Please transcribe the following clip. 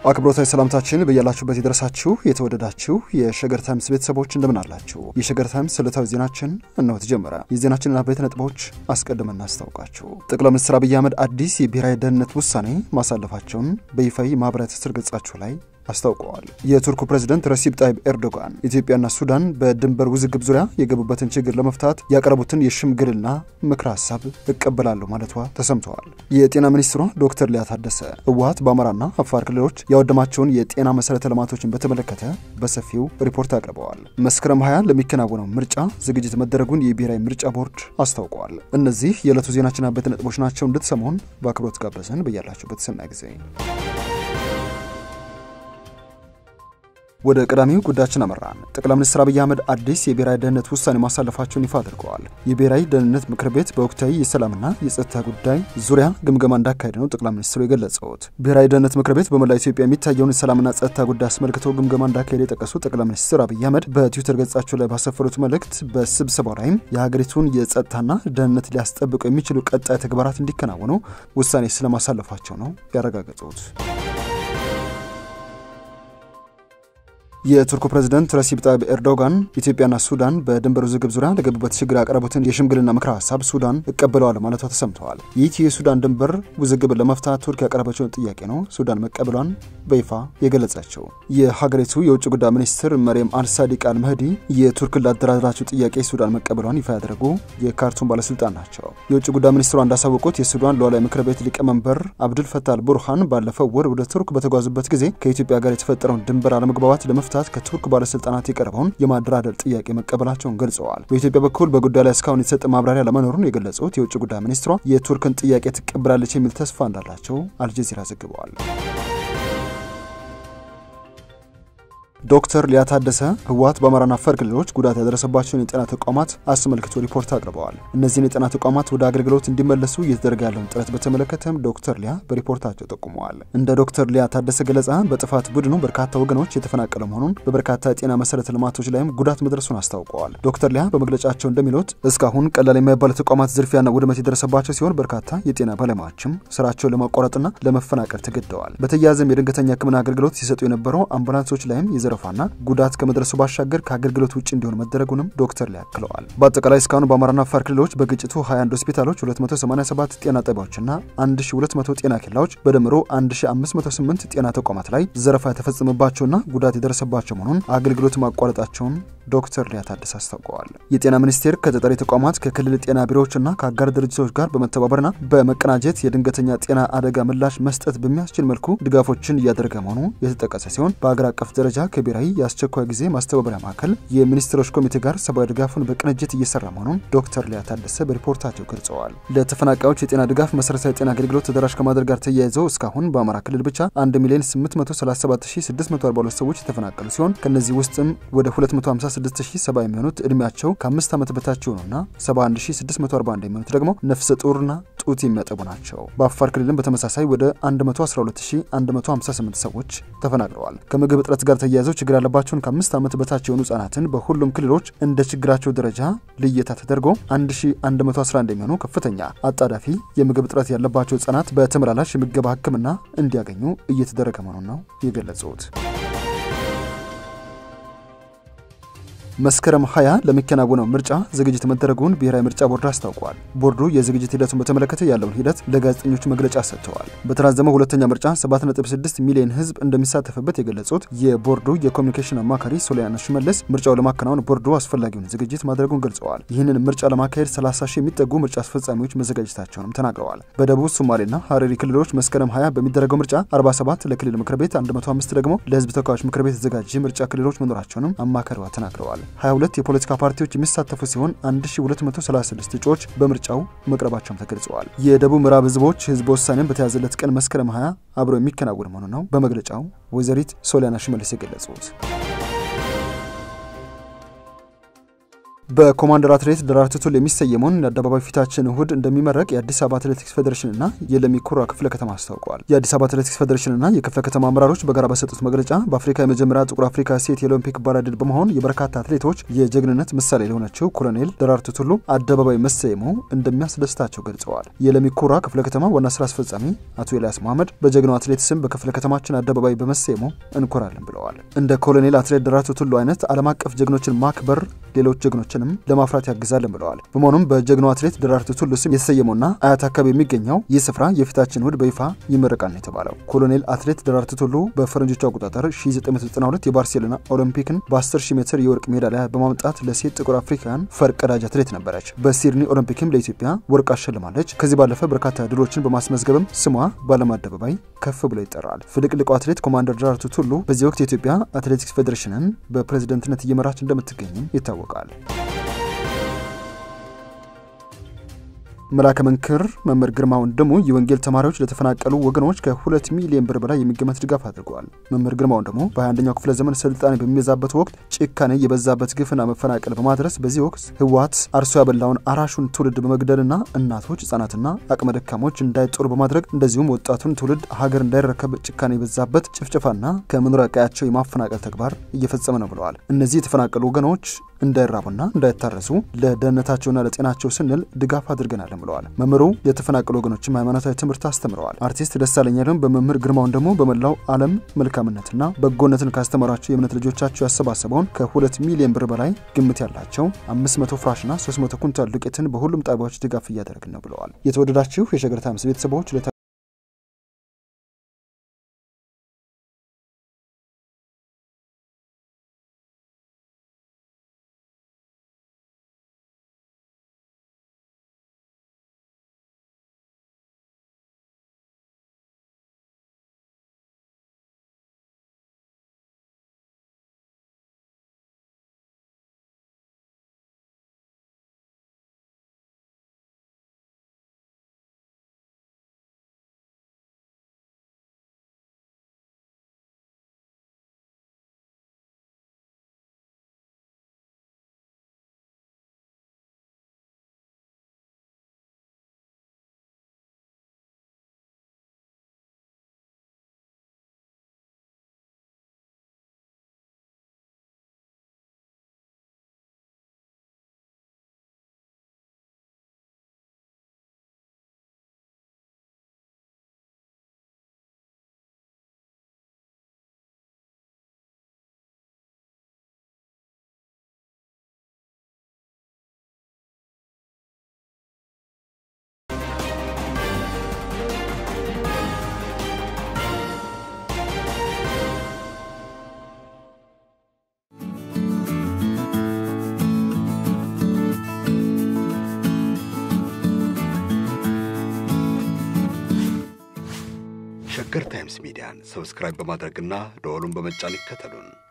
አክብሮታዊ ሰላምታችን በያላችሁበት የደረሳችሁ የተወደዳችሁ የሸገር ታይምስ ቤተሰቦች እንደምን አላችሁ? የሸገር ታይምስ ዕለታዊ ዜናችን እነሆ ተጀመረ። የዜናችንን አበይት ነጥቦች አስቀድመን እናስታውቃችሁ። ጠቅላይ ሚኒስትር አብይ አህመድ አዲስ የብሔራዊ ደህንነት ውሳኔ ማሳለፋቸውን በይፋዊ ማህበራዊ ትስስር ገጻቸው ላይ አስታውቀዋል። የቱርኩ ፕሬዝደንት ረሲብ ጣይብ ኤርዶጋን ኢትዮጵያና ሱዳን በድንበር ውዝግብ ዙሪያ የገቡበትን ችግር ለመፍታት ያቀረቡትን የሽምግልና ምክረ ሀሳብ እቀበላለሁ ማለቷ ተሰምተዋል። የጤና ሚኒስትሯ ዶክተር ሊያ ታደሰ ህወሀት በአማራና አፋር ክልሎች ያወደማቸውን የጤና መሰረተ ልማቶችን በተመለከተ በሰፊው ሪፖርት አቅርበዋል። መስከረም 20 ለሚከናወነው ምርጫ ዝግጅት መደረጉን የብሔራዊ ምርጫ ቦርድ አስታውቀዋል። እነዚህ የዕለቱ ዜናችን አበይት ነጥቦች ናቸው። እንድትሰሙን በአክብሮት ጋበዝን። በያላችሁበት ሰናይ ጊዜ ወደ ቀዳሚው ጉዳያችን አመራን። ጠቅላይ ሚኒስትር አብይ አህመድ አዲስ የብሔራዊ ደህንነት ውሳኔ ማሳለፋቸውን ይፋ አድርገዋል። የብሔራዊ ደህንነት ምክር ቤት በወቅታዊ የሰላምና የጸጥታ ጉዳይ ዙሪያ ግምገማ እንዳካሄደ ነው ጠቅላይ ሚኒስትሩ የገለጸውት። ብሔራዊ ደህንነት ምክር ቤት በመላ ኢትዮጵያ የሚታየውን የሰላምና ጸጥታ ጉዳይ አስመልክቶ ግምገማ እንዳካሄደ የጠቀሱት ጠቅላይ ሚኒስትር አብይ አህመድ በትዊተር ገጻቸው ላይ ባሰፈሩት መልእክት በስብሰባው ላይም የሀገሪቱን የጸጥታና ደህንነት ሊያስጠብቁ የሚችሉ ቀጣይ ተግባራት እንዲከናወኑ ውሳኔ ስለማሳለፋቸው ነው ያረጋገጡት። የቱርኩ ፕሬዝደንት ረሲብ ጣይብ ኤርዶጋን ኢትዮጵያና ሱዳን በድንበር ውዝግብ ዙሪያ ለገቡበት ችግር ያቀረቡትን የሽምግልና ምክረ ሀሳብ ሱዳን እቀበለዋል ማለቷ ተሰምተዋል። ይህ የሱዳን ድንበር ውዝግብን ለመፍታት ቱርክ ያቀረበችውን ጥያቄ ነው ሱዳን መቀበሏን በይፋ የገለጸችው። የሀገሪቱ የውጭ ጉዳይ ሚኒስትር መሪየም አልሳዲቅ አልመህዲ የቱርክን ላደራደራቸው ጥያቄ ሱዳን መቀበሏን ይፋ ያደረጉ የካርቱም ባለስልጣን ናቸው። የውጭ ጉዳይ ሚኒስትሯ እንዳሳወቁት የሱዳን ሉዓላዊ ምክር ቤት ሊቀመንበር አብዱል ፈታህ አልቡርሃን ባለፈው ወር ወደ ቱርክ በተጓዙበት ጊዜ ከኢትዮጵያ ጋር የተፈጠረውን ድንበር አለመግባባት ለመፍታት ከቱርክ ባለስልጣናት የቀረበውን የማደራደር ጥያቄ መቀበላቸውን ገልጸዋል። በኢትዮጵያ በኩል በጉዳዩ ላይ እስካሁን የተሰጠ ማብራሪያ ለመኖሩን የገለጹት የውጭ ጉዳይ ሚኒስትሯ የቱርክን ጥያቄ ትቀበላለች የሚል ተስፋ እንዳላቸው አልጀዚራ ዘግበዋል። ዶክተር ሊያ ታደሰ ህወሀት በአማራና አፋር ክልሎች ጉዳት ያደረሰባቸውን የጤና ተቋማት አስመልክቶ ሪፖርት አቅርበዋል። እነዚህን የጤና ተቋማት ወደ አገልግሎት እንዲመለሱ እየተደረገ ያለውን ጥረት በተመለከተም ዶክተር ሊያ በሪፖርታቸው ጠቁመዋል። እንደ ዶክተር ሊያ ታደሰ ገለጻ በጥፋት ቡድኑ በርካታ ወገኖች የተፈናቀለ መሆኑን፣ በበርካታ የጤና መሰረተ ልማቶች ላይም ጉዳት መድረሱን አስታውቀዋል። ዶክተር ሊያ በመግለጫቸው እንደሚሉት እስካሁን ቀላል የማይባሉ ተቋማት ዝርፊያና ውድመት የደረሰባቸው ሲሆን በርካታ የጤና ባለሙያዎችም ስራቸውን ለማቋረጥና ለመፈናቀል ተገደዋል። በተያያዘም የድንገተኛ ሕክምና አገልግሎት ሲሰጡ የነበረው አምቡላንሶች ላይም የዘረፋና ጉዳት ከመድረሱ ባሻገር ከአገልግሎት ውጭ እንዲሆን መደረጉንም ዶክተር ሊያ አክለዋል። በአጠቃላይ እስካሁን በአማራና አፋር ክልሎች በግጭቱ 21 ሆስፒታሎች፣ 287 ጤና ጣቢያዎችና 1200 ጤና ኬላዎች በድምሮ 1508 ጤና ተቋማት ላይ ዘረፋ የተፈጸመባቸውና ጉዳት የደረሰባቸው መሆኑን አገልግሎት ማቋረጣቸውን ዶክተር ሊያ ታደሰ አስታውቀዋል። የጤና ሚኒስቴር ከጠጠሪ ተቋማት ከክልል ጤና ቢሮዎችና ከአጋር ድርጅቶች ጋር በመተባበርና በመቀናጀት የድንገተኛ ጤና አደጋ ምላሽ መስጠት በሚያስችል መልኩ ድጋፎችን እያደረገ መሆኑ የተጠቀሰ ሲሆን በአገር አቀፍ ደረጃ ከብሔራዊ የአስቸኳይ ጊዜ ማስተባበሪያ ማዕከል የሚኒስትሮች ኮሚቴ ጋር ሰብአዊ ድጋፉን በቅንጅት እየሰራ መሆኑን ዶክተር ሊያ ታደሰ በሪፖርታቸው ገልጸዋል። ለተፈናቃዮች የጤና ድጋፍ መሰረታዊ የጤና አገልግሎት ተደራሽ ከማድረግ ጋር ተያይዘው እስካሁን በአማራ ክልል ብቻ 1 ሚሊዮን 837642 ሰዎች የተፈናቀሉ ሲሆን ከእነዚህ ውስጥም ወደ 256070 የሚሆኑት እድሜያቸው ከአምስት ዓመት በታች የሆኑና 71641 የሚሆኑት ደግሞ ነፍሰ ጡርና ጡት የሚያጠቡ ናቸው። በአፋር ክልልም በተመሳሳይ ወደ 112158 ሰዎች ተፈናቅለዋል። ከምግብ እጥረት ጋር ተያይዘው ችግር ያለባቸውን ከአምስት ዓመት በታች የሆኑ ህጻናትን በሁሉም ክልሎች እንደ ችግራቸው ደረጃ ልየታ ተደርጎ 1111 የሚሆኑ ከፍተኛ አጣዳፊ የምግብ እጥረት ያለባቸው ህጻናት በተመላላሽ የምገባ ሕክምና እንዲያገኙ እየተደረገ መሆኑን ነው የገለጹት። መስከረም 20 ለሚከናወነው ምርጫ ዝግጅት መደረጉን ብሔራዊ ምርጫ ቦርድ አስታውቋል። ቦርዱ የዝግጅት ሂደቱን በተመለከተ ያለውን ሂደት ለጋዜጠኞች መግለጫ ሰጥተዋል። በተራዘመው ሁለተኛ ምርጫ 7.6 ሚሊዮን ህዝብ እንደሚሳተፍበት የገለጹት የቦርዱ የኮሚኒኬሽን አማካሪ ሶሊያና ሽመልስ ምርጫው ለማከናወን ቦርዱ አስፈላጊውን ዝግጅት ማድረጉን ገልጸዋል። ይህንን ምርጫ ለማካሄድ 30 ሺህ የሚጠጉ ምርጫ አስፈጻሚዎች መዘጋጀታቸውንም ተናግረዋል። በደቡብ ሶማሌና ሀረሪ ክልሎች መስከረም 20 በሚደረገው ምርጫ 47 ለክልል ምክር ቤት፣ 105 ደግሞ ለህዝብ ተወካዮች ምክር ቤት የተዘጋጀ ምርጫ ክልሎች መኖራቸውንም አማካሪዋ ተናግረዋል። 22 የፖለቲካ ፓርቲዎች የሚሳተፉ ሲሆን 1236 እጩዎች በምርጫው መቅረባቸውም ተገልጸዋል። የደቡብ ምዕራብ ህዝቦች ህዝበ ውሳኔን በተያዘለት ቀን መስከረም 20 አብረው የሚከናወን መሆኑ ነው በመግለጫው ወይዘሪት ሶሊያና ሽመልስ የገለጹት። በኮማንደር አትሌት ደራርቱ ቱሉ የሚሰየመውን የአደባባይ ፊታችን እሁድ እንደሚመረቅ የአዲስ አበባ አትሌቲክስ ፌዴሬሽንና የለሚ ኩራ ክፍለ ከተማ አስታውቀዋል። የአዲስ አበባ አትሌቲክስ ፌዴሬሽንና የክፍለ ከተማ አመራሮች በጋራ በሰጡት መግለጫ በአፍሪካ የመጀመሪያ ጥቁር አፍሪካ ሴት የኦሎምፒክ ባለድል በመሆን የበርካታ አትሌቶች የጀግንነት ምሳሌ ለሆነችው ኮሎኔል ደራርቱ ቱሉ አደባባይ መሰየሙ እንደሚያስደስታቸው ገልጸዋል። የለሚ ኩራ ክፍለ ከተማ ዋና ስራ አስፈጻሚ አቶ ኤልያስ መሐመድ በጀግናው አትሌት ስም በክፍለ ከተማችን አደባባይ በመሰየሙ እንኮራለን ብለዋል። እንደ ኮሎኔል አትሌት ደራርቱ ቱሉ አይነት ዓለም አቀፍ ጀግኖችን ማክበር ሌሎች ጀግኖችንም ለማፍራት ያግዛልን ብለዋል። በመሆኑም በጀግናው አትሌት ደራርቱ ቱሉ ስም የተሰየመውና አያት አካባቢ የሚገኘው ይህ ስፍራ የፊታችን እሁድ በይፋ ይመረቃል ነው የተባለው። ኮሎኔል አትሌት ደራርቱ ቱሉ በፈረንጆቹ አቆጣጠር 1992 የባርሴሎና ኦሎምፒክን በ10000 ሜትር የወርቅ ሜዳሊያ በማምጣት ለሴት ጥቁር አፍሪካውያን ፈርቀዳጅ አትሌት ነበረች። በሲድኒ ኦሎምፒክም ለኢትዮጵያ ወርቅ አሸልማለች። ከዚህ ባለፈ በርካታ ድሎችን በማስመዝገብም ስሟ በዓለም አደባባይ ከፍ ብሎ ይጠራል። ፍልቅልቁ አትሌት ኮማንደር ደራርቱ ቱሉ በዚህ ወቅት የኢትዮጵያ አትሌቲክስ ፌዴሬሽንን በፕሬዝደንትነት እየመራች እንደምትገኝም ይታወቃል። መላከ መንክር መምህር ግርማ ወንድሙ የወንጌል ተማሪዎች ለተፈናቀሉ ወገኖች ከሁለት ሚሊዮን ብር በላይ የሚገመት ድጋፍ አድርገዋል። መምህር ግርማ ወንድሙ በ21ኛው ክፍለ ዘመን ስልጣኔ በሚበዛበት ወቅት ጭካኔ የበዛበት ግፍና መፈናቀል በማድረስ በዚህ ወቅት ህወሓት አርሶ ያበላውን አራሹን ትውልድ በመግደልና እናቶች፣ ህጻናትና አቅመ ደካሞች እንዳይጦሩ በማድረግ እንደዚሁም ወጣቱን ትውልድ ሀገር እንዳይረከብ ጭካኔ የበዛበት ጭፍጨፋና ከመኖሪያ ቀያቸው የማፈናቀል ተግባር እየፈጸመ ነው ብለዋል። እነዚህ የተፈናቀሉ ወገኖች እንዳይራቡና እንዳይታረሱ ለደህንነታቸውና ለጤናቸው ስንል ድጋፍ አድርገናል ብለዋል። መምህሩ የተፈናቀሉ ወገኖችም ሃይማኖታዊ ትምህርት አስተምረዋል። አርቲስት ደሳለኝ አለም በመምህር ግርማውን ደግሞ በመላው ዓለም መልካምነትና በጎነትን ካስተማሯቸው የእምነት ልጆቻቸው ያሰባሰበውን ከሁለት ሚሊዮን ብር በላይ ግምት ያላቸው 500 ፍራሽና 300 ኩንታል ዱቄትን በሁሉም ጣቢያዎች ድጋፍ እያደረግን ነው ብለዋል። የተወደዳችሁ የሸገር ታይምስ ቤተሰቦች ሸገር ታይምስ ሚዲያን ሰብስክራይብ በማድረግና ደወሉን በመጫን ይከተሉን።